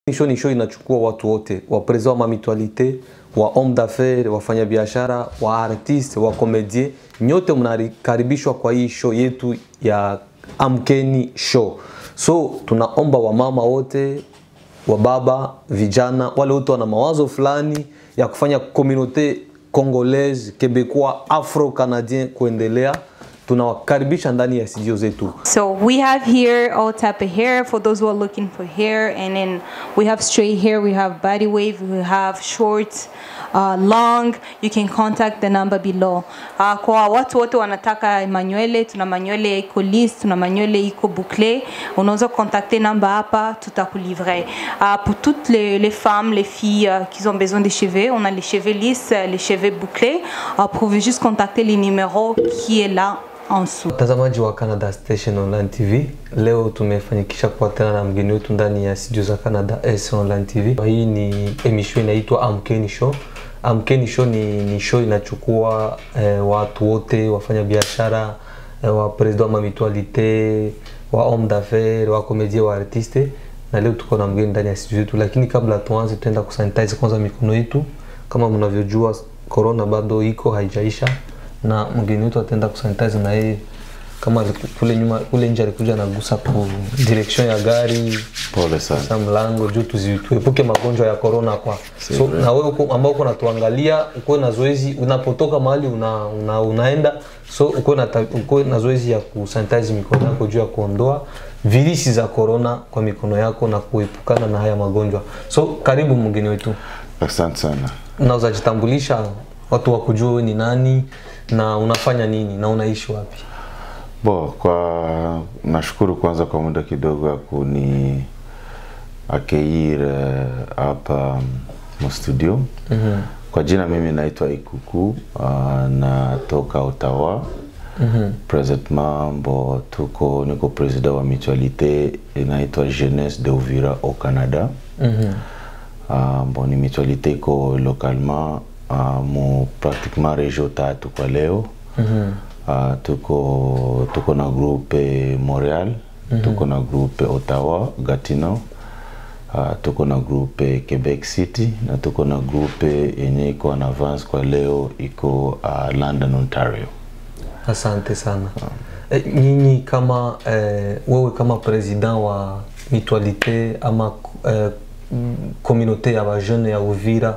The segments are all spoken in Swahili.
Show ni show inachukua watu wote, wa president wa mamitualite, wa homme d'affaires, wafanya biashara, wa artiste, wa komedie, nyote mnakaribishwa kwa hii show yetu ya Amkeni Show. So tunaomba wamama wote, wa baba, vijana, wale wote wana mawazo fulani ya kufanya communauté congolaise, québécois, afro-canadien kuendelea, tunawakaribisha ndani ya studio zetu. So we have here all type of hair for those who are looking for hair, and then we have straight hair, we have body wave, we have short, uh, long. You can contact the number below. Uh, kwa watu wote wanataka manywele, tuna manywele iko lisse, tuna manywele iko bouclé. Unaweza contacter namba hapa, tutakulivrer. Uh, pour toutes les, les femmes, les filles euh, qui ont besoin de cheveux, on a les cheveux lisses, les cheveux bouclés. Uh, vous pouvez juste contacter les numéros qui est là en dessous. Mtazamaji wa Canada Station Online TV, leo tumefanyikisha kuwatana na mgeni wetu ndani ya studio za Canada S Online TV. Hii ni emission inaitwa Amkeni Show. Amkeni Show ni, ni show inachukua eh, watu wote wafanya biashara eh, wa president wa mamitualite wa homme d'affaires wa komedie wa artiste, na leo tuko na mgeni ndani ya studio yetu, lakini kabla tuanze, tutaenda kusanitize kwanza mikono yetu. Kama mnavyojua corona bado iko haijaisha na mgeni wetu ataenda kusanitize na yeye kama aliku- kule nyuma kule nje alikuja anagusa ku direction ya gari Pole sana. sa mlango juu tuzi- tuepuke magonjwa ya corona kwa so, na wewe uko- ambao uko natuangalia ukuwe na zoezi unapotoka mahali una, una, unaenda so ukuwe na, ta- ukuwe na zoezi ya kusanitize mikono yako juu ya kuondoa virisi za corona kwa mikono yako na kuepukana na haya magonjwa so karibu mgeni wetu Asante sana. unaweza jitambulisha watu wakujua wewe ni nani na unafanya nini na unaishi wapi Bo, kwa nashukuru kwanza kwa muda kidogo ya kuni akeir hapa mu studio. mm-hmm. Kwa jina mimi naitwa Ikuku uh, natoka Ottawa. mm-hmm. Presentement bo tuko niko president wa mutualité inaitwa Jeunesse de Uvira au Canada. mm-hmm. Uh, bon, ni mutualité iko localement uh, mu pratiquement région tatu kwa leo. mm-hmm. Uh, tuko tuko na groupe Montreal, mm-hmm. tuko na groupe Ottawa, Gatineau. Uh, tuko na groupe Quebec City na tuko na groupe yenye iko en avance kwa leo iko uh, London, Ontario. asante sana e, nyinyi kama eh, wewe kama president wa mutualité ama eh, mm, communauté ya bajeune ya uvira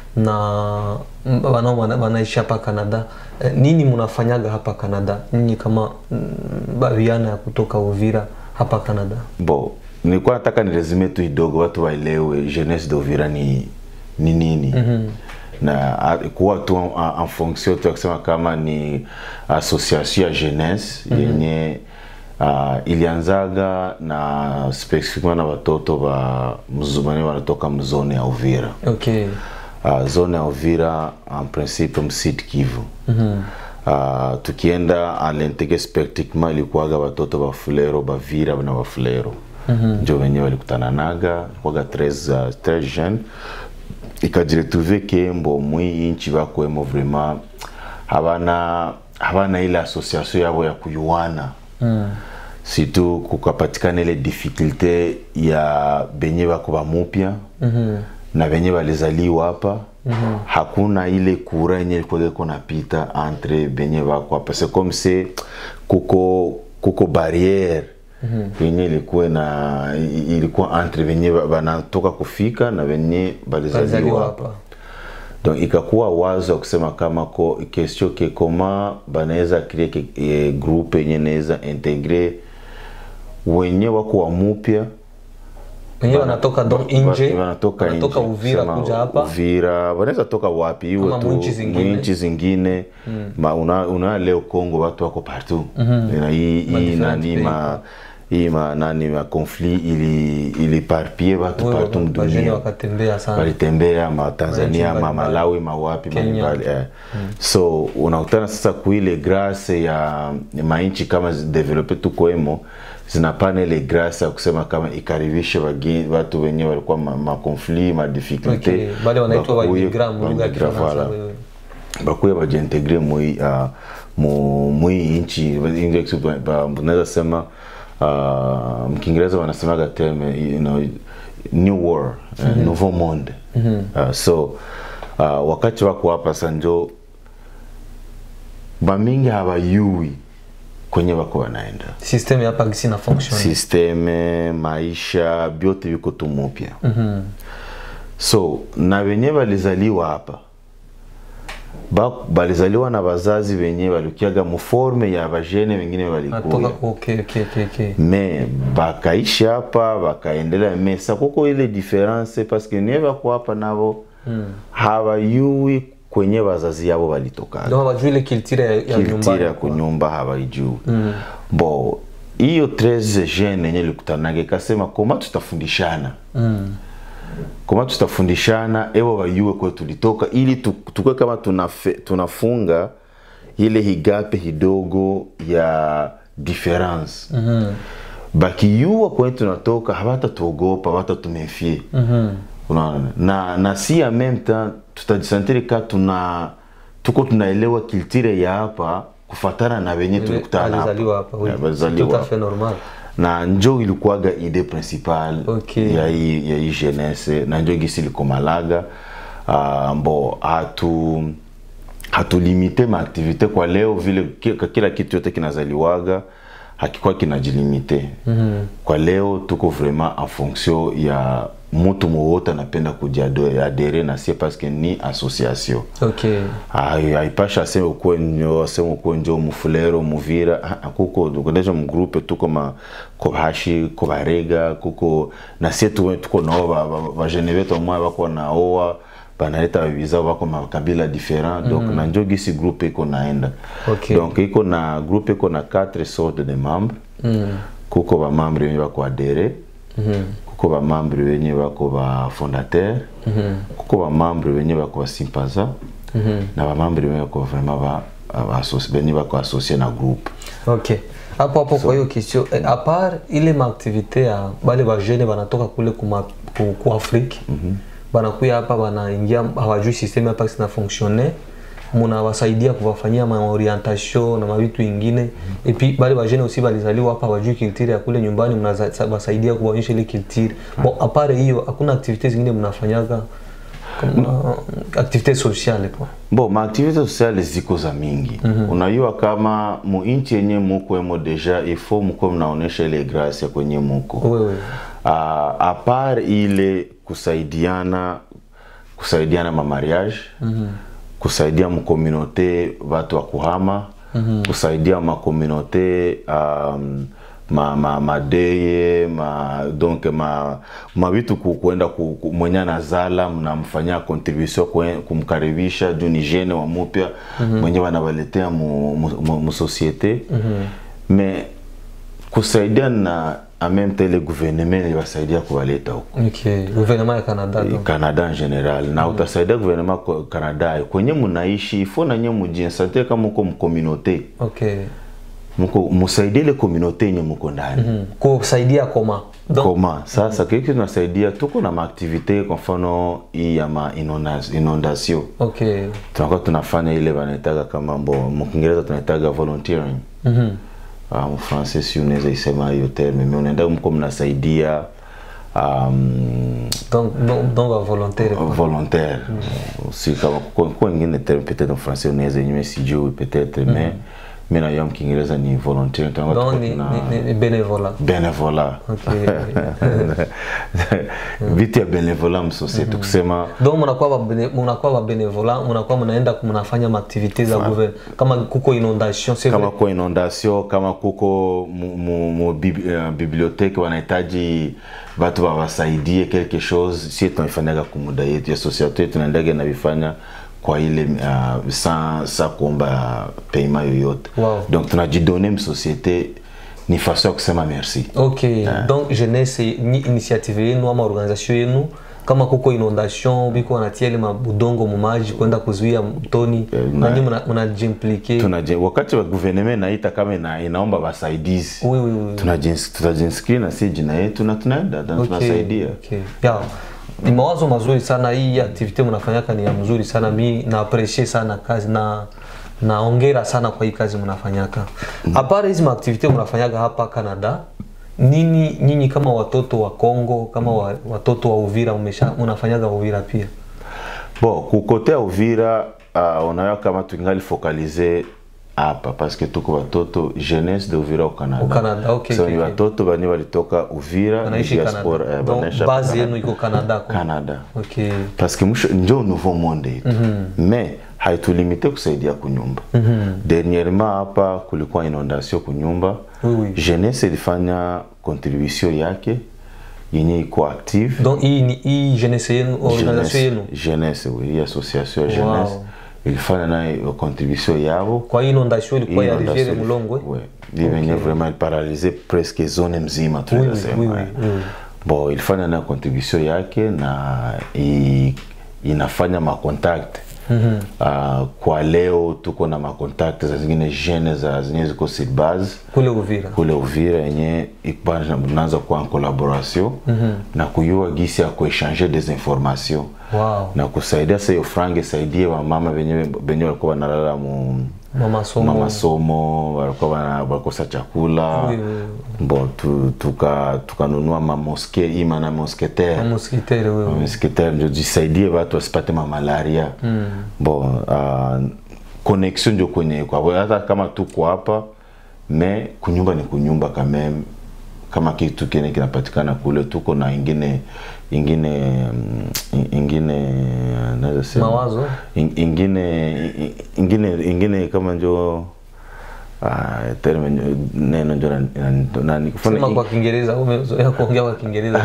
na mm, wanao wana- wanaishi hapa canada eh, nini mnafanyaga hapa canada nyinyi kama mm, baviana ya kutoka uvira hapa canada Bo, nilikuwa nataka niresume tu kidogo watu waelewe jeunesse de Uvira ni ni nini mm-hmm. na a- kuwa tu en, en fonction tu ya kusema kama ni association ya jeunesse mm-hmm. yenye uh, ilianzaga na specifiquement na watoto wa mzumani wanatoka mzone ya Uvira okay uh, zone ya Uvira en principe msid Kivu mm-hmm. uh, tukienda alentege spectiquement ilikuwaga watoto wa Fulero Bavira na Wafulero mm-hmm. njo wenyewe walikutananaga kwaga 13 uh, 13 jeune ikajiretrouve ke mbo mwi inchi bakwemo vraiment habana habana ile association yabo ya kuyuana mm. situ kukapatikana ile difficulte ya benye bako bamupya mm-hmm. na benye balizaliwa hapa mm-hmm. hakuna ile kura yenye ilikuwa iko napita entre benye bako hapa c'est comme si kuko kuko barriere mm-hmm. yenye ilikuwa na i- ilikuwa entre benye ba- banatoka kufika na benye Balizaliwa balizaliwa hapa. hapa donc ikakuwa wazo ya kusema kama ko question ke koma banaweza kree ke, e, groupe yenye naweza integre wenye wako wa mupya wenyewe wanatoka donc nje wanatoka wanatoka nje. uvira Sema kuja hapa Uvira wanaweza toka wapi iwe Ama tu mwinchi zingine. mwinchi zingine ma una, una leo Kongo watu wako partout na hii hii different nani pays. ma hii ma nani ma conflit ili ili parpie watu Wewe, partout bajeni mdunia wakatembea sana walitembea ma Tanzania ma mbalimbali. Malawi ma wapi Kenya. mbalimbali eh. so unakutana sasa kuile grace ya mainchi kama zidevelope tukoemo zinapana ile grace ya kusema kama ikaribishe wageni watu wenyewe walikuwa ma, ma conflit ma difficulté okay. bale wanaitwa bakuye- waimigra mu lugha ya waimigra, kifaransa voilà wewe. bakuye bajiintegre mui uh, mu mui nchi English ba- ba- unaweza sema uh, mkiingereza wanasemaga term you know, new war eh, nouveau monde uh, so uh, wakati wako hapa sanjo bamingi habayui kwenye wako wanaenda system ya hapa gisi na function sisteme maisha vyote viko tu mupya so na wenye balizaliwa hapa ba, balizaliwa na bazazi wenye balikiaga muforme ya bajene wengine natoka balikuya okay okay okay okay me bakaishi hapa bakaendelea mesa kuko ile difference paske nie bako hapa nabo habayui kwenye bazazi yabo balitokaga donc hawajui ile culture ya, ya kiltira nyumbani ya kunyumba hawaijui bo hiyo 13 jeune yenye likutanage ikasema koma tutafundishana koma tutafundishana ewo wayue kwe tulitoka ili tu- tukwe kama tunafe, tunafunga ile higape hidogo ya difference bakiyua kwenye tunatoka hawatatuogopa hawatatumefie unaona na, na si en même temps tutajisantiri ka tuna tuko tunaelewa kiltire ya hapa kufatana na wenye tulikutana hapa. alizaliwa hapa oui. Yeah, balizaliwa tout à hapa fait normal na njo ilikuwaga ide principal Okay. ya hii ya hii jeunesse na njo gisi likomalaga uh, mbo hatu hatulimite maaktivite kwa leo vile ki- kila kitu yote kinazaliwaga hakikuwa kinajilimite mm-hmm. kwa leo tuko vraiment en fonction ya mutu mowote anapenda kujiadere na sie paske ni association okay Hai- haipasha aseme ukuwe njo aseme ukuwe njo mufulero muvira Ah, ah, kuko kudeja mgrupe tuko ma kobashi kobarega kuko na sie tu- tuko nao ba- ba- bajene betu amwe bako naoa banaleta babizao bako makabila different donc na njo gisi groupe iko naenda Okay. donc iko na groupe iko na 4 sortes de membres kuko bamambre wenye bako adere kuko bamambre wenye bako ba fondateur kuko bamambre wenye bako basympaza na bamambre wenye bako vraiment ba ba associ- benye bako associe na groupe okay hapo hapo kwa hiyo question eh, a part ile maaktivite ya bale bajene banatoka kule kuma, ku, ku afrique banakuya hapa banaingia hawajui systeme hapa sina fonctionne munawasaidia kuwafanyia maorientation na mavitu ingine et puis bale bajene aussi balizaliwa hapa hawajui culture ya kule nyumbani mnawasaidia kuwaonyesha ile culture bon apare hiyo hakuna activite zingine mnafanyaga kama activite sociale kwa bo maaktivite sociale ziko za mingi unajua kama muinchi yenye mukwemo deja ifo mkuwe mnaonesha ile gracia kwenye muko wewe uh, apart ile kusaidiana kusaidiana ma mariage kusaidia mkomunote watu wa kuhama kusaidia makomunote um, ma, ma, madeye ma, donc ma, ma vitu ku- kuenda ku, ku, mwenye anazala mnamfanyia contribution kwe- kumkaribisha juu ni jene wa mupya mwenye wanawaletea mu, mu, mu, mu societe me kusaidia na en même temps le gouvernement ibasaidia kuwaleta huko okay gouvernement ya Canada donc. Canada en general na utasaidia gouvernement kwa Canada kwenye munaishi ifo na nye mujinsante kama muko mkomunote okay muko musaidie ile komunote yenye muko ndani Mm. kusaidia koma donc koma sasa kile kitu tunasaidia tuko na maaktivite kwa mfano hii ya ma inondas- inondation okay tunakuwa tunafanya ile wanaitaga kama mbo mkiingereza tunaitaga volunteering Mhm. uh, mfrancais si unaweza isema hiyo terme me unaenda mko mnasaidia um, donc donc donc wa volontaire quoi. volontaire si kama kwa kwa ingine terme peut-être en français unaweza yenyewe sijui peut-être mais mimi nayo mkiingereza ni volunteer tunakuwa donc tuko ni, tuna- ni, ni, ni benevola benevola Okay. vitu ya benevola msosiete kusema donc munakuwa ba bene- munakuwa ba benevola munakuwa munaenda mnafanya maaktivite za gouvernement kama kuko inondation c'est kama vrai kwa inondation kama kuko mu, mu, mu bib, uh, bibliothèque wanahitaji watu wawasaidie quelque chose si tunaifanyaga kumuda yetu ya societe yetu tunaendaga navifanya kwa ile uh, sa, sa kuomba paiement yoyote Wow. donc tunajidone msociete ni façon ya kusema merci ok donc jeunesse ni initiative yenu ama organisation yenu kama kuko inondation biko wanatia ile mabudongo mumaji kwenda kuzuia mtoni na- nanyi mnajimplike Tunaje, wakati wa gouvernement naita kama ina, inaomba wasaidizi oui, oui, oui. Tunajins- tutajinscreen na si jina yetu na tunaenda na tunasaidia okay. ya ni mawazo mazuri sana hii activite mnafanyaka ni ya mzuri sana mi na appreciate sana kazi na naongera sana kwa hii kazi mnafanyaka apart hizi maaktivite mnafanyaka hapa canada nini nyinyi kama watoto wa Kongo kama wa, watoto wa Uvira umesha unafanyaga Uvira pia Bon, kukotea Uvira uh, unaona kama tungali focalize hapa paske tuko watoto jeunesse de Uvira au Canada. Au Canada, okay, so okay, ni okay. watoto bani walitoka Uvira wanaishi diaspora, Canada eh, donc wanaisha base Canada. yenu iko Canada kwa Canada. okay parce que mwisho njo nouveau monde yetu mais haitulimite kusaidia kunyumba dernièrement hapa kulikuwa inondation kunyumba Oui, oui. jeunesse ilifanya contribution yake yenye iko active donc hii ni hii jeunesse yenu organisation yenu jeunesse oui, hii association ya Wow. jeunesse ilifanya nayo contribution yabo kwa hii inondation ilikuwa ya Inondation rivière ili- Mulongwe ouais. ivenye vraiment iparalize presque zone mzima oui, tunaweza oui, sema oui, eh. oui. bon ilifanya nayo contribution yake na i, inafanya macontact mm -hmm. uh, kwa leo tuko na macontact za zingine jeune za zenye ziko sur base kule Uvira kule Uvira yenye naanza kuwa en collaboration mm -hmm. na kuyua gisi ya kuechange des informations wow na kusaidia sasa hiyo frange isaidie wamama venye venye walikuwa wanalala mu mama somo masomo walikuwa wana- walikosa chakula Oui, oui, bon tu, tuka tukanunua mamoske ima na mosketere mosquitaire wewe mosketere ndio jisaidie watu wasipate mamalaria mm. bon uh, connexion ndio kwenye kwa hata kama tuko hapa me kunyumba ni kunyumba kameme kama kitu kine kinapatikana kule tuko na ingine ingine mm, ingine naweza sema Mawazo? In- ingine ingine ingine kama njo ah, terme njo- neno njo na- na- nani kufanya sema kwa Kiingereza umezoea kuongea kwa Kiingereza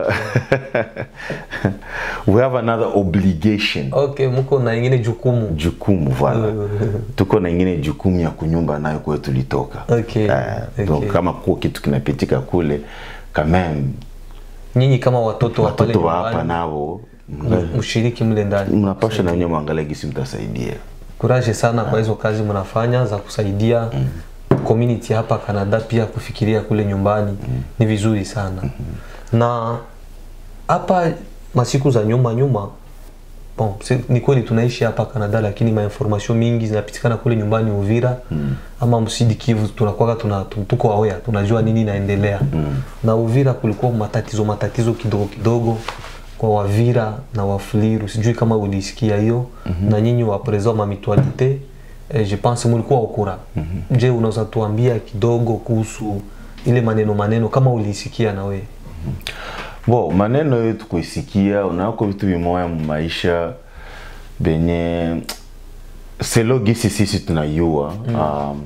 we have another obligation okay mko na ingine jukumu jukumu voilà tuko na ingine jukumu ya kunyumba nayo kwe tulitoka Okay, Eh, donc okay. kama kuwa kitu kinapitika kule quand même nyinyi kama watoto wa pale watoto wa hapa nyumbani nao mshiriki mle ndani mnapasha na wenyewe mwangalia gisi mtasaidia kuraje sana kwa hizo kazi mnafanya za kusaidia community hapa Canada pia kufikiria kule nyumbani ni vizuri sana na hapa masiku za nyuma nyuma bon, si, ni kweli tunaishi hapa Canada lakini mainformation mingi zinapitikana kule nyumbani Uvira ama Msidi Kivu tunakuwa tuna, tu- tuko aware tunajua nini inaendelea na Uvira kulikuwa matatizo matatizo kidogo kidogo kwa Wavira na Wafuliru, sijui kama ulisikia hiyo na nyinyi wa president ma mutualité eh, je pense mulikuwa ukura je, unaweza tuambia kidogo kuhusu ile maneno maneno kama ulisikia na wewe bo maneno yetu kuisikia unako vitu vimoya mu maisha benye selo gisi sisi tunayua um,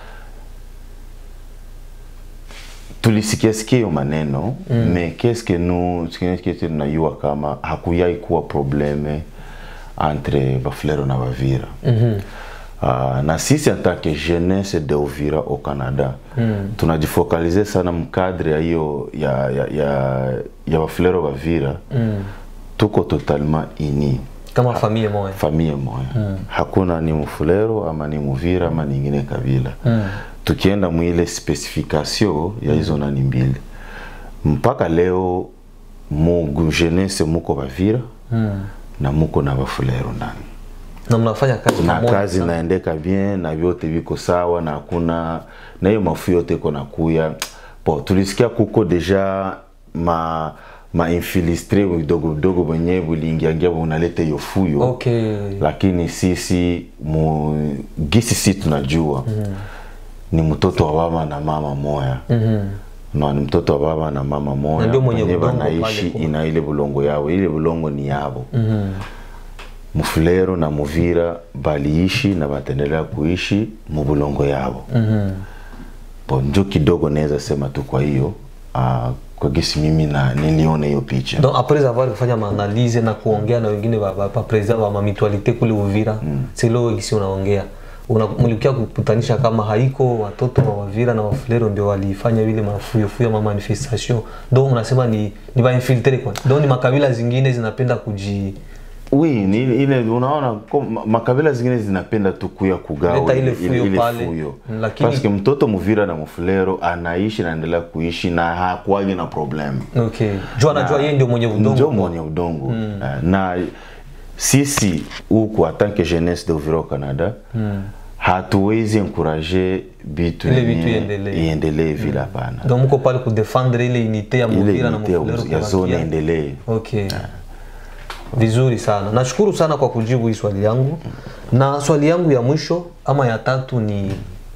tulisikia sikia hiyo maneno mm. me keske nu sikie tunayua kama hakuyai kuwa probleme entre bafulero na bavira mm-hmm. Uh, na sisi en tant que jeunesse de Uvira au Canada mm. tunajifokalize sana mkadre ya hiyo ya ya ya, ya bafulero bavira mm. tuko totalement ini kama familia moja famille moya mm. hakuna ni mfulero ama ni muvira ama ningine kabila mm. tukienda mwile specification ya hizo nani mbili mpaka leo mu jeunesse muko bavira mm. na muko na bafulero ndani na mnafanya kazi na pamoja kazi sana. naendeka bien na vyote viko sawa na hakuna na hiyo mafu yote iko nakuya po tulisikia kuko deja ma ma infilistre vidogo vidogo wenyewe viliingiangia unaleta hiyo fuyo okay lakini sisi mu, gisi si tunajua mm. ni mtoto wa baba na mama moya mm-hmm. no, ni mtoto wa baba na mama moya Na ndio mwenye wenye bulongo wanaishi pale kwa- ina ile bulongo yao ile bulongo ni yabo mm-hmm. mufulero na muvira baliishi na bataendelea kuishi mubulongo yabo mm-hmm. bo njo kidogo naweza sema tu kwa hiyo uh, kwa gisi mimi na niliona hiyo picha donc après avoir kufanya maanalize na kuongea na wengine ba, ba, ba president wa mamitualite kule Uvira mm. silo gisi unaongea una, mlikia kukutanisha kama haiko watoto wa Wavira na Wafulero ndio walifanya vile mafuyo fuyo ma manifestation donc unasema ni ni ba infiltre kwa donc ni makabila zingine zinapenda kuji Oui, ni ile unaona ko- ma- makabila zingine zinapenda tu kuya kugawa Leta ile fuyo pale, fuyo. lakini- Paske mtoto muvira na mufulero anaishi na anaendelea kuishi na hakuwagi na problem okay jua anajua yeye ndio mwenye njo udongo mwenye udongo Eh, na sisi huku atanke jeunesse de Uvira au Canada hatuwezi encourager bitu Ile yenye vitu iendelee. iendelee vile hapana donc mko pale kudefendre ile unité ya ile Muvira na unité ya- Mufulero ya kwa zone bakia. iendelee Okay. Vizuri sana. Nashukuru sana kwa kujibu hii swali yangu. Na swali yangu ya mwisho ama ya tatu ni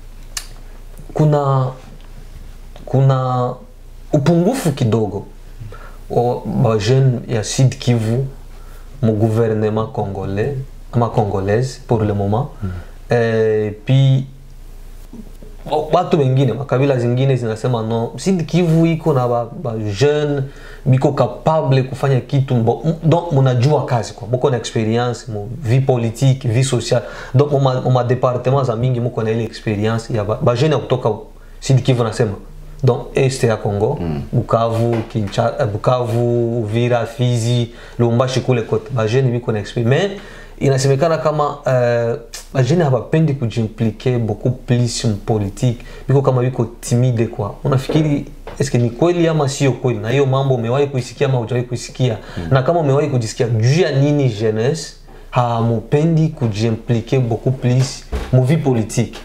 kuna kuna upungufu kidogo wa ba jeune ya Sud Kivu mu gouvernement congolais ama congolaise pour le moment. Eh, puis Bo- watu wengine makabila zingine zinasema no Sud Kivu iko na ba, ba jeune biko capable kufanya kitu mbo- m- donc munajua kazi kwa muko na experience mu vie politique vie sociale donc mu ma- mu ma département za mingi muko na ile experience ya ba, ba jeune ya kutoka Sud Kivu nasema donc este ya Congo Bukavu Kincha, eh, Bukavu Uvira Fizi Lubumbashi kule kote ba jeune biko na experience mais inasemekana kama uh, bajene habapendi kujimplike beaucoup plus mpolitique biko kama biko timide kwa unafikiri eske ni kweli ama sio kweli na hiyo mambo umewahi kuisikia ama hujawahi kuisikia na kama umewahi kujisikia juu ya nini jeunesse hamupendi kujimplike beaucoup plus mu vie politique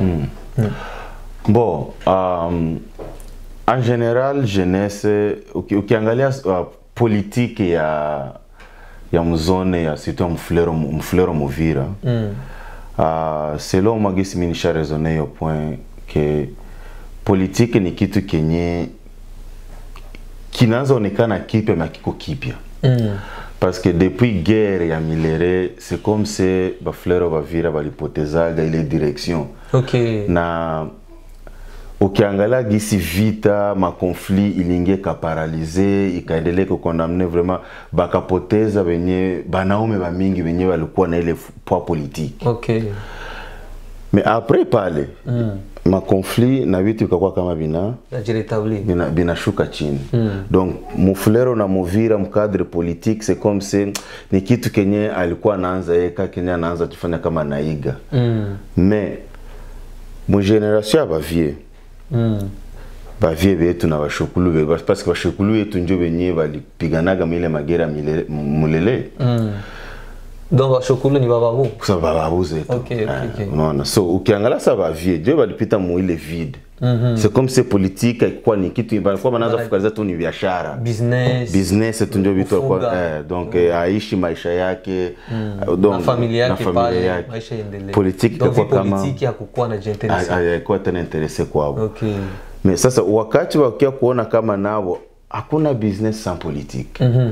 Bon, um, en général jeunesse uki, ukiangalia uh, politique ya ya mzone ya surtout ya mfulero mfulero Muvira mm. uh, selon moi gisi mimi nisha raisonner hiyo point que politique ni kitu kenye kinaanza onekana kipya na kiko kipya mm. parce que depuis guerre ya milere c'est comme se bafulero bavira balipotezaga ile direction okay na ukiangalia gisi vita makonflit iliingia ikaparalize ikaendelea kukondamne vraiment bakapoteza wenye banaume bamingi wenye walikuwa na ile poa politique okay mais après pale mm. makonflit na vitu ikakuwa kama bina najiretablir bina- binashuka chini mm. donc mufulero na muvira mkadre politique c'est comme se ni kitu kenye alikuwa anaanza yeka kenye anaanza tufanya kama naiga mm. mais mugeneration ya bavie mm. bavie betu na bashukulu be parce que bashukulu yetu njo benye balipiganaga mile magera milele- mulele mm. donc bashokulu ni bababu kusa bababu zetu Okay, okay, Eh, okay. unaona so ukiangalia sa bavie njo balipita muile vide c'est comme se politique akikuwa ni kitu balikuwa banaanza fukaliza tu ni biashara business business tu ndio vitu alikuwa Kufuga. eh, donc eh, aishi maisha yake eh, donc, na familia yake na familia pale yake. maisha iendelee Politique donc itakuwa vie kama- politique hakukuwa na jinteresse alikuwa tena interese kwabo okay mais sasa wakati wakia kuona kama nabo hakuna business sans politique mhm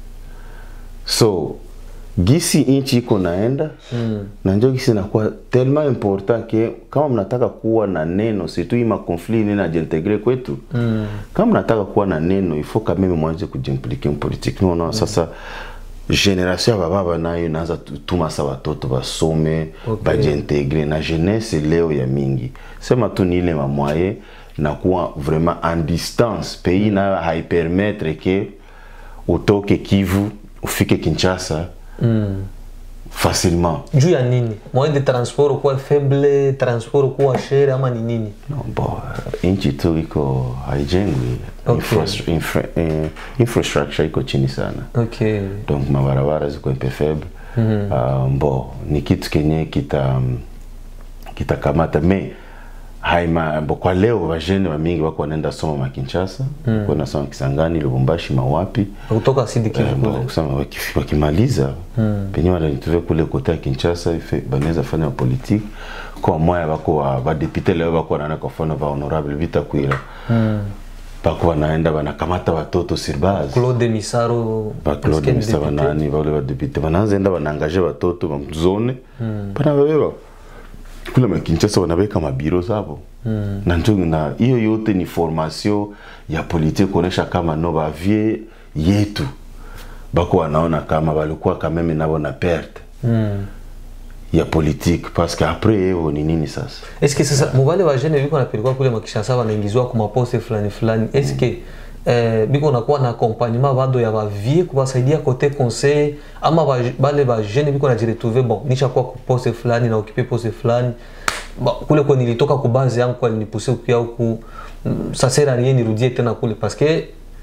so gisi inchi iko naenda mm. na njo gisi inakuwa tellement important ke kama mnataka kuwa na neno surtout hii makonflit nini najiintegre kwetu mm. kama mnataka kuwa na neno ifo kameme mwanze kujimplike mpolitike naona sasa generation ya bababa nayo inaanza tu- tuma sa watoto basome Okay. bajiintegre na jeunesse leo ya mingi sema tu ni ile mamwaye na kuwa vraiment en distance pays nayo haipermettre ke utoke kivu ufike kinshasa mm. facilement juu ya nini moyen de transport kuwa faible transport kuwa shere ama ni nini no, bo nchi tu iko haijengwi Okay. Infrastru- infra, eh, infrastructure iko chini sana okay donc mabarabara ziko un peu faible mm -hmm. uh, bo ni kitu kenye kita kitakamata me haima bo kwa leo vajene wamingi wako wanaenda soma makinshasa mm. wanasoma kisangani lubumbashi mawapi kutoka Sud Kivu Eh, kule bon, kusema waki- wakimaliza penye wananituve kule kote ya kinshasa ife- banaweza fanya politique kwa moya bako wa- badepute leo bako wanaenda kwa mfano va honorable vitakwira bako wanaenda wanakamata watoto sur base Claude Misaro ba Claude ancienne Misa députée. banani bale badepute banaanza enda banaangaje watoto bamzone banababeba kule makinshasa wanaweka mabiro zabo na njo na hiyo yote ni formation ya politique kuonesha kama no bavie yetu bako wanaona kama balikuwa kameme nabo na perte Mm. ya politique parce que après yeo ni nini sasa eske sasa muvale vajene biko napelekwa kule makishasa wanaingizwa ku maposte fulani fulani eske eh, biko nakuwa na accompagnement bado ya bavie kubasaidia kote conseil ama ba- bale bajene biko najiretrouve bon nishakuwa ku poste fulani na okipe poste fulani Ba- kule kwa nilitoka ku base yangu kwa nilipuse kuya huku mm, ça sert à rien nirudie tena kule parce que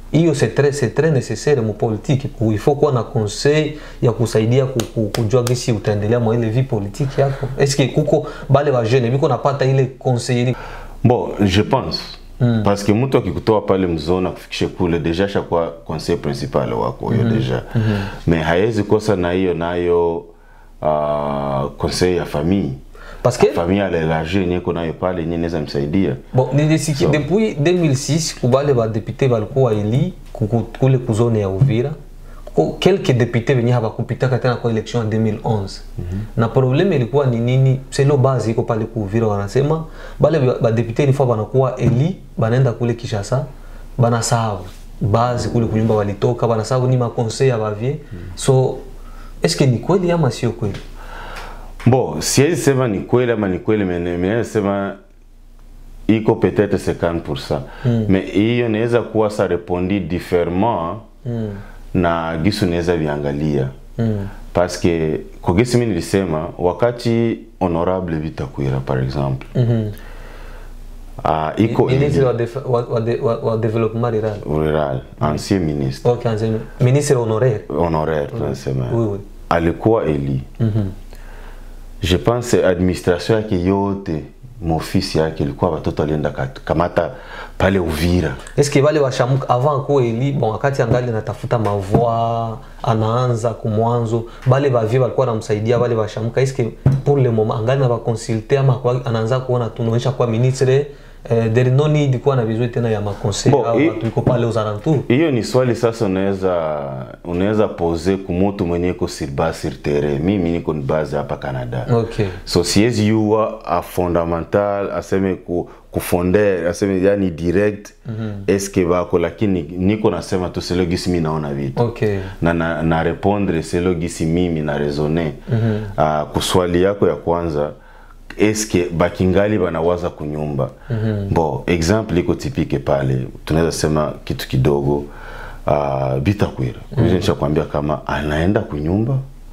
hiyo c'est très c'est très nécessaire mu politique Ku- il faut kuwa na conseil ya kusaidia ku- ku- kujua gisi utaendelea mwa ile vie politique yako eske kuko bale ba jeune biko napata ile conseil bon je pense mm. parce que mtu akikutoa pale mzona kufikishe kule deja shakuwa conseil principal wako huyo mm -hmm. deja mm -hmm. me hawezi kosa na hiyo nayo uh, conseil ya famille parce que famille alélargie yenye iko nayo pale yenye inaweza msaidia bon nilisiki So. depuis 2006 kubale badepute balikuwa eli kuku- kule kuzone ya uvira kuko quelques députés venye habakupitaka tena kwa election ya 2011 na probleme ilikuwa ni nini selo base iko pale kuuvira wanasema bale ba- badepute ni fois banakuwa eli banaenda kule kishasa banasahau base kule kunyumba walitoka banasahau ni makonseil ya bavie so eske ni kweli ama sio kweli bon siwezi sema ni kweli ama ni kweli mene- mene sema iko peut-être 50% mm. me hiyo inaweza kuwa sa repondi différemment mm. na gisu naweza viangalia mm. parce que kwa gisi mi nilisema wakati honorable vitakwira par exemple mm-hmm. uh, iko ministre wa, def- wa, wa, de- wa, wa development rural rural ancien ministre Ok, anasema ministre honoraire. honoraire tunasema Oui, oui. alikuwa eli je pense administration yake yote maofisi yake ilikuwa watoto alienda kat- kamata pale uvira Est-ce que wale washamuka avant kuwa eli bon, wakati angali anatafuta mavoi anaanza kumwanzo bale bavie walikuwa namsaidia wale washamuka est-ce que pour le moment angali na bakonsulte ama kwa- anaanza kuona tunaonyesha kuwa ministre eh, there no need kuwa na vizuri tena ya makonseil Bon, au i- watu iko pale aux alentours hiyo ni swali sasa unaweza unaweza pose kumutu mwenye iko sur base sur terrain mimi niko ni base hapa canada okay so siwezi yuwa a fondamental aseme ku, kufonder aseme yani direct mm-hmm. eske bako lakini niko nasema tu selo gisi mi naona vitu okay na, na, na répondre selo gisi mimi na raisonne mm-hmm. uh, kuswali yako ya kwanza eske bakingali banawaza kunyumba mm-hmm. bo exemple iko tipike pale tunaweza sema kitu kidogo uh, bitakwira mm-hmm. nishakwambia kama anaenda kunyumba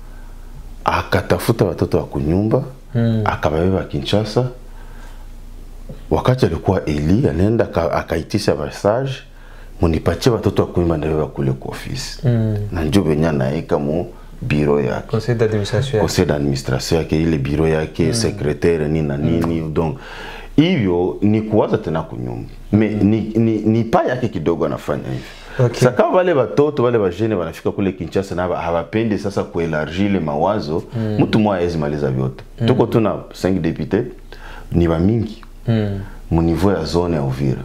akatafuta watoto wa kunyumba mm. akababeba Kinshasa. Wakati alikuwa Eli anaenda aka- akaitisha message munipatie watoto wa kunyumba ndabeba kule kwa ofisi mm. na njo venye anaeka mu biro yake conseil d'administration yake. conseil d'administration yake ile biro yake mm. secretaire nini na nini mm. donc hivyo ni kuwaza tena kunyumba me ni, ni, ni pa yake kidogo anafanya hivi Okay. Sasa kama wale watoto wale wajene wanafika kule Kinshasa na haba- hawapendi sasa kuelargir ile mawazo mtu mmoja hawezi maliza vyote tuko tuna 5 députés ni wa mingi Mm. mu niveau ya zone ya Uvira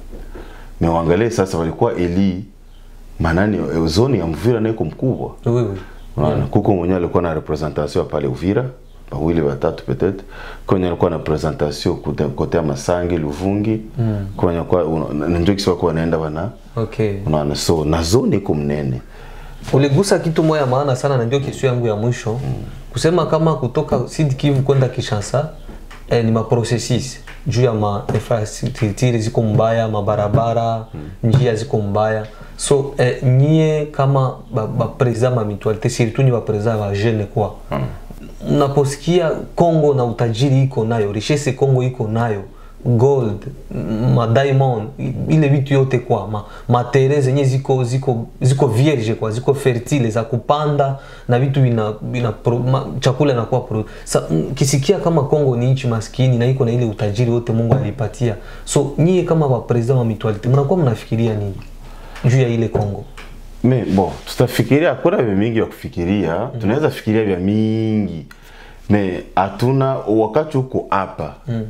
me waangalie sasa walikuwa eli manani eh, zone ya Uvira naiko mkubwa Oui, oui. Unaona, kuko mwenye alikuwa na representation pale Uvira wawili watatu peut-être kwenye alikuwa na presentation kote, kote ya Masangi Luvungi mm. kwenye kwa una- na ndio kisi wako wanaenda wana Okay. unaona so na zone iko mnene uligusa kitu moja maana sana na ndio kesho yangu ya mwisho mm. kusema kama kutoka Sud Kivu kwenda Kinshasa eh, ni maprocessus juu ya ma infrastructure ziko mbaya mabarabara mm. njia ziko mbaya so eh, nyie kama ba, ba president ma mutualité surtout ni ba president ba jeune kwa mm. naposikia Kongo na utajiri iko nayo richesse Kongo iko nayo gold m- ma diamond i- ile vitu yote kwa ma, matere zenye ziko ziko ziko vierge kwa ziko fertile za kupanda na vitu vina, vina pro, ma, chakula inakuwa pro. Sa, m- kisikia kama Kongo ni nchi maskini na iko na ile utajiri wote Mungu alipatia so nyie kama wa president wa mutualite mnakuwa mnafikiria nini juu ya ile Kongo me bon tutafikiria hakuna vya mingi ya kufikiria mm. tunaweza fikiria vya mingi me hatuna wakati huko hapa mm.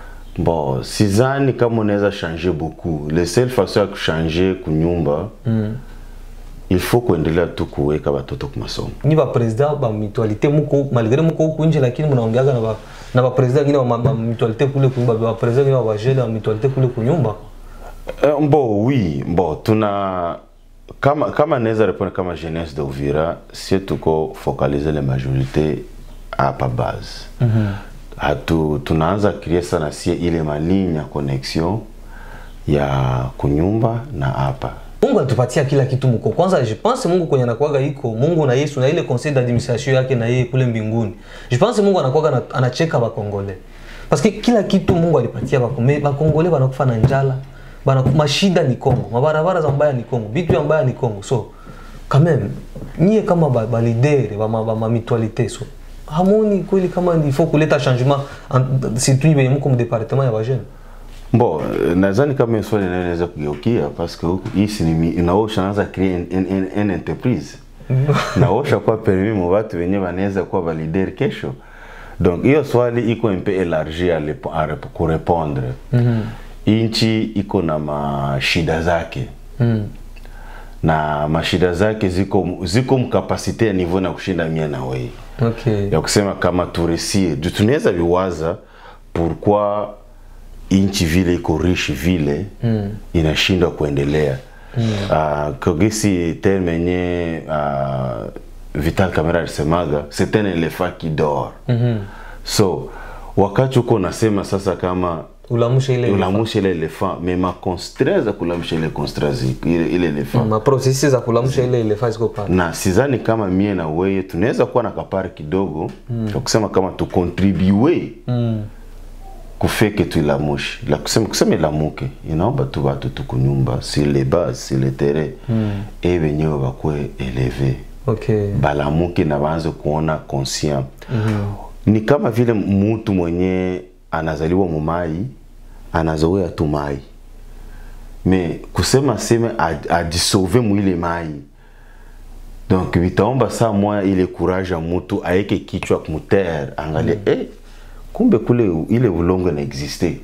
bon sizani kama unaweza changer beaucoup le seul façon ya kuchanger kunyumba mm. il faut kuendelea tu kuweka watoto kwa masomo nyi ba president ba mutualite muko malgré muko huku nje lakini mnaongeaga na ba na ba president wengine wa ma- ba mutualite kule kunyumba ba president wengine wa bajele wa mutualite kule kunyumba Uh, mbo oui mbo tuna kama kama naweza répondre kama jeunesse de Uvira si tuko focaliser les majorité hapa base mm -hmm. hatu tunaanza créer sana sie ile maligne ya connexion ya kunyumba na hapa Mungu alitupatia kila kitu mko. Kwanza je pense Mungu kwenye anakuaga iko Mungu na Yesu na ile conseil d'administration yake na yeye kule mbinguni. Je pense Mungu anakuaga na, anacheka bakongole. Parce que kila kitu Mungu alipatia bakongole, bakongole wanakufa na njala, bana mashida ni Kongo mabarabara za mbaya ni Kongo vitu ya mbaya ni Kongo so quand même nyie kama ba, ba leader ba, ma, ba, ma mutualité so hamoni kweli kama il faut kuleta changement en- surtout benye mko mu département ya bajene Bon, euh, nadhani kama hiyo swali nayo inaweza kugeukia parce que huku hii si ni inaosha naanza create en, en, en entreprise naosha kwa permis mu watu wenyewe wanaweza kuwa valider kesho donc hiyo swali iko un peu élargi à lepo- à rep- kurepondre inchi iko na mashida zake na mashida zake ziko ziko mkapasite ya niveau na kushinda mie na wewe okay ya kusema kama turesie juu tunaweza viwaza pourquoi inchi vile iko riche vile mm. inashindwa kuendelea mm. uh, kogisi terme yenye uh, Vital Kamera alisemaga c'est un éléphant qui dort mm-hmm. so wakati uko unasema sasa kama ulamusha ile ulamusha ile elephant mais ma constraint za kulamusha ile constraint zi- ile ile elephant ma processes za kulamusha ile ile phase ko pale na sidhani kama mie na weye tunaweza kuwa na kapari kidogo mm. ya kusema kama tukontribue mm. kufeke tuilamushi la kusema, kusema ilamuke inaomba tu watu tukunyumba sur les bases sur le terrain mm. e wenyewe bakwe eleve okay balamuke na baanze kuona conscient mm-hmm. ni kama vile mtu mwenye anazaliwa mumai anazoea tu mai me kusema seme aj- ajisauve mwile mai donc vitaomba saa moya ile courage ya mutu aeke kichwa mutere angalie mm. eh, kumbe kule u- ile ulongo na existe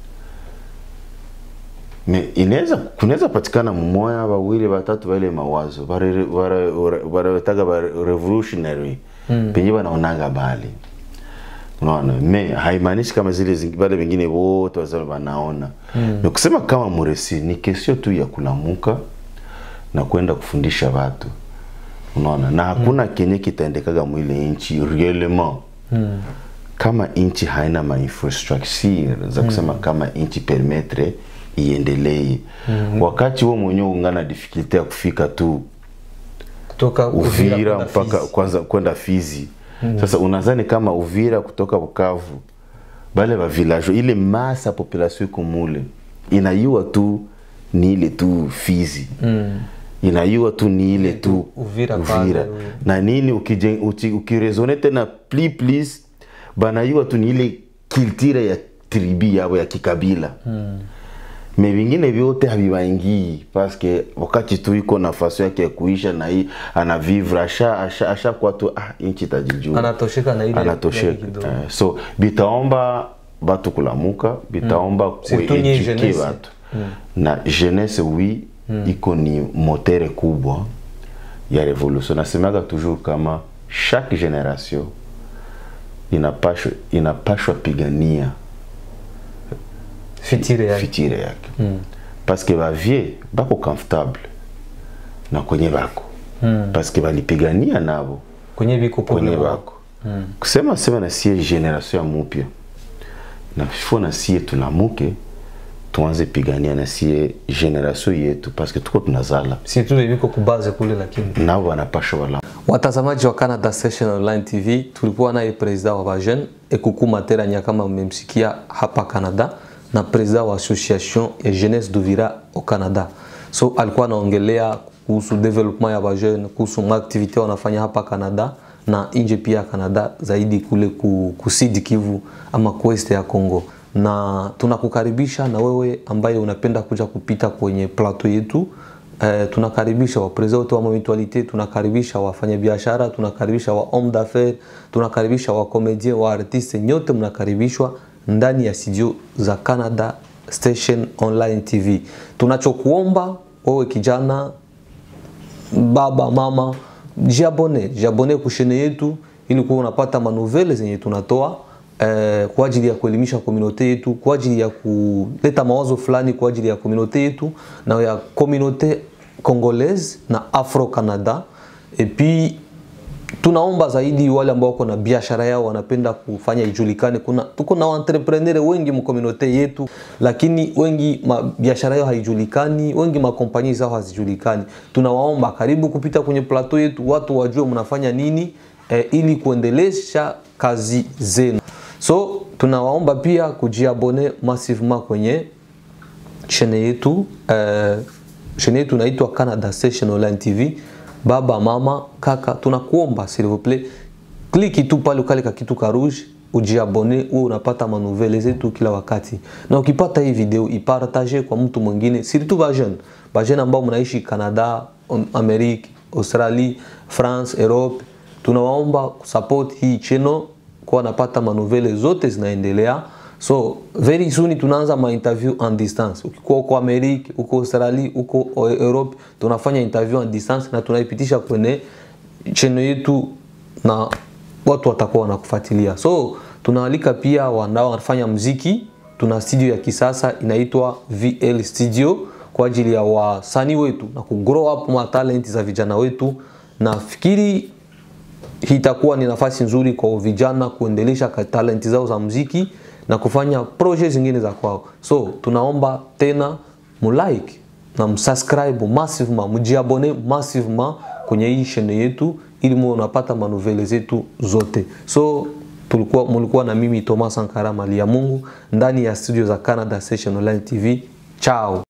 me inaweza kunaweza patikana mmoya wawili watatu wale mawazo wanawetaga ba revolutionary mm. penye wanaonaga bali unaona me haimaanishi kama zile zingi- wale wengine wote wazao wanaona mm. ni kusema kama muresi ni kesio tu ya kulamuka na kwenda kufundisha watu unaona na hakuna mm. kenye kitaendekaga mwile nchi réellement mm. kama nchi haina ma infrastructure za kusema mm. kama nchi permettre iendelee mm. wakati wewe mwenyewe ungana difficulty ya kufika tu kutoka Uvira kwenda mpaka Fizi. kwanza kwenda Fizi. Sasa unadhani kama Uvira kutoka Bukavu bale ba village ile masa population iko mule inayua tu ni ile tu Fizi mm. inayua tu ni ile tu Uvira pale, oui. na nini ukije- uki- ukirezone tena pli plis banayua tu ni ile culture ya tribi yabo ya kikabila mm me vingine vyote haviwaingii paske wakati tu iko nafasi yake ya kuisha na hii anavivre asha asha asha kwa tu ah, inchi tajijua anatosheka na ile yake anatosheka kidogo. eh, so bitaomba batu kulamuka bitaomba mm. Surtout nyie kueduke jeunesse. batu na jeunesse wi iko ni motere kubwa ya revolution nasemaga toujours kama chaque generation inapashwa inapashwa pigania fitire yake fitire yake mm. paske bavie bako comfortable na kwenye bako mm. paske balipigania nabo kwenye viko kwenye pole bako mm. kusema sema na sie generation ya mupya na fo na sie tulamuke tuanze pigania na sie generation yetu paske tuko tunazala si tu viko kubaze kule lakini nabo wanapasha wala watazamaji wa Canada Session Online TV, tulikuwa naye presida wa Bajen Ekuku Materanya kama mmemsikia hapa Canada, na presida wa association ya jeunesse d'Uvira au Canada. So alikuwa anaongelea kuhusu development ya Bajen, kuhusu maaktivite wanafanya hapa Canada na nje pia ya Canada, zaidi kule ku, ku Sud Kivu ama kuest ya Congo na tunakukaribisha na wewe ambaye unapenda kuja kupita kwenye plateau yetu Eh, tunakaribisha wapreza wote wa mutualite, tunakaribisha wafanyabiashara, tunakaribisha wa homme d'affaires, tunakaribisha wa comedien, wa artiste, nyote mnakaribishwa ndani ya studio za Canada Station Online TV. Tunachokuomba wewe kijana, baba, mama, jiabone, jiabone kushene yetu ili kuwa unapata manovele zenye tunatoa eh, kwa ajili ya kuelimisha komunote yetu, kwa ajili ya kuleta mawazo fulani kwa ajili ya komunote yetu na ya komunote congolaise na Afro Canada. Et puis tunaomba zaidi wale ambao wako na biashara yao wanapenda kufanya ijulikane. Kuna tuko na entrepreneur wengi mkomunote yetu, lakini wengi ma, biashara yao haijulikani, wengi makompani zao hazijulikani. Tunawaomba karibu kupita kwenye plateau yetu, watu wajue mnafanya nini eh, ili kuendelesha kazi zenu. So tunawaomba pia kujiabone massivement kwenye chene yetu uh, chene yetu inaitwa Canada Station Online TV. Baba, mama, kaka, tunakuomba s'il vous plaît, kliki tu pale ukale ka kitu ka rouge ujiabone, uwe unapata manuvele zetu kila wakati, na ukipata hii video ipartage kwa mtu mwingine, surtout ba jeune ba jeune ambao mnaishi Canada, Amerique, Australie, France, Europe, tunawaomba kusupport hii channel kwa napata manuvele zote zinaendelea. So very soon tunaanza ma interview en distance. Ukikuwa uko Amerique, uko Australie, uko Europe, tunafanya interview en distance na tunaipitisha kwenye channel yetu na watu watakuwa wanakufuatilia. So tunaalika pia wanao wanafanya mziki. Tuna studio ya kisasa inaitwa VL Studio kwa ajili ya wasanii wetu na kugrow up ma talent za vijana wetu. Nafikiri hii itakuwa ni nafasi nzuri kwa vijana kuendelesha talenti zao za muziki na kufanya proje zingine za kwao. So tunaomba tena mulike na msubscribe massivement, mjiabone massivement kwenye hii channel yetu ili muwe unapata manuvele zetu zote. So tulikuwa mulikuwa na mimi Thomas Sankara Mali ya Mungu ndani ya studio za Canada Session Online TV. Ciao.